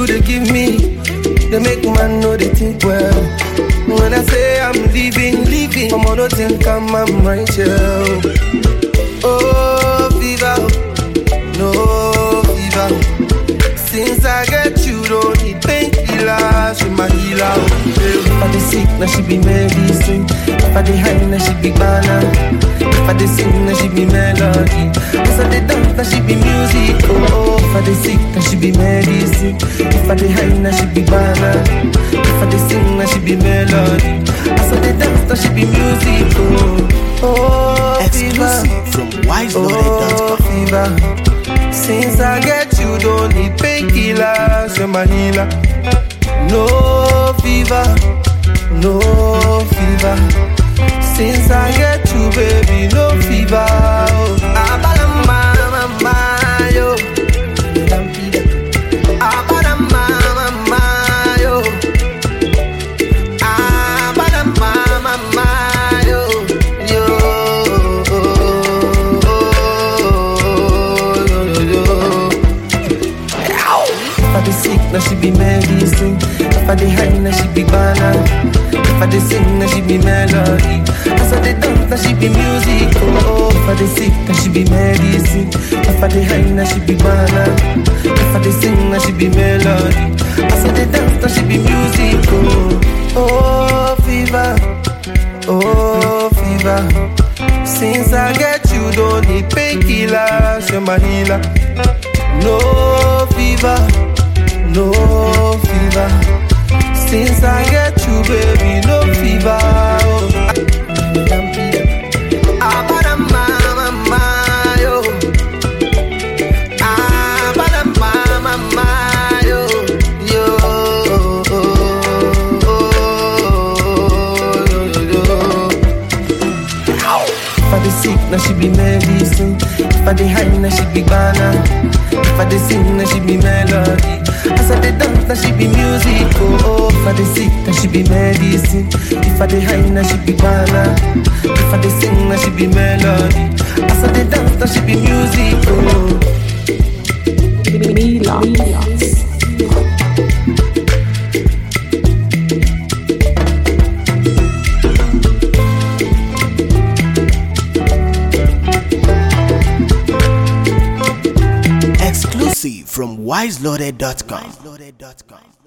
you they give me, they make man know they think well. When I say I'm leaving, leaving, I'm on no think I'm, I'm right here. Oh, fever, no fever. Since I get you, don't need painkillers, she my healer. If I dey sick, now she be medicine. If I dey high, now she be banana. If I dey sing, now she be melody. If I dey dance, now she be music. Oh, if I dey sick, now she be medicine. If I dey high, now she be banana. If I dey sing, now she be melody. As I dey dance, now she be music. Oh, oh, fever. Exclusive from Oh, wiseloaded.com. fever. Since I get you, don't need painkillers, you're my healer. No fever, no fever. Since I get you, baby, no fever. Oh, Abalamba, mama, yo. Abalamba, mama, yo. Abalamba, mama, yo. Yo. Yo, yo, yo. If I dey sick, now she be medicine. If I dey high, now she be banana. If I dey sing, now she be melody. As I dey dance, now she be music. Oh, if I dey sick, now she be medicine. If I dey high, now she be banana. If I dey sing, now she be melody. As I dey dance, now she be music. Oh, oh, fever. Oh, fever. Since I get you, don't need painkillers, you're my healer. No fever, no fever. Since I get you, baby, no fever. Oh. Abadamba, mama, yo. Abadamba, mama, yo. Yo. If I dey sick, now she be medicine. If I dey high, now she be banana. If I dey sing, now she be melody. As I dey dance, now she be music. Oh, oh. if I dey sick, now she be medicine. If I dey high, now she be banana. If I dey sing, now she be melody. As I dey dance, now she be music. Oh. Milan. Exclusive from wiseloaded.com.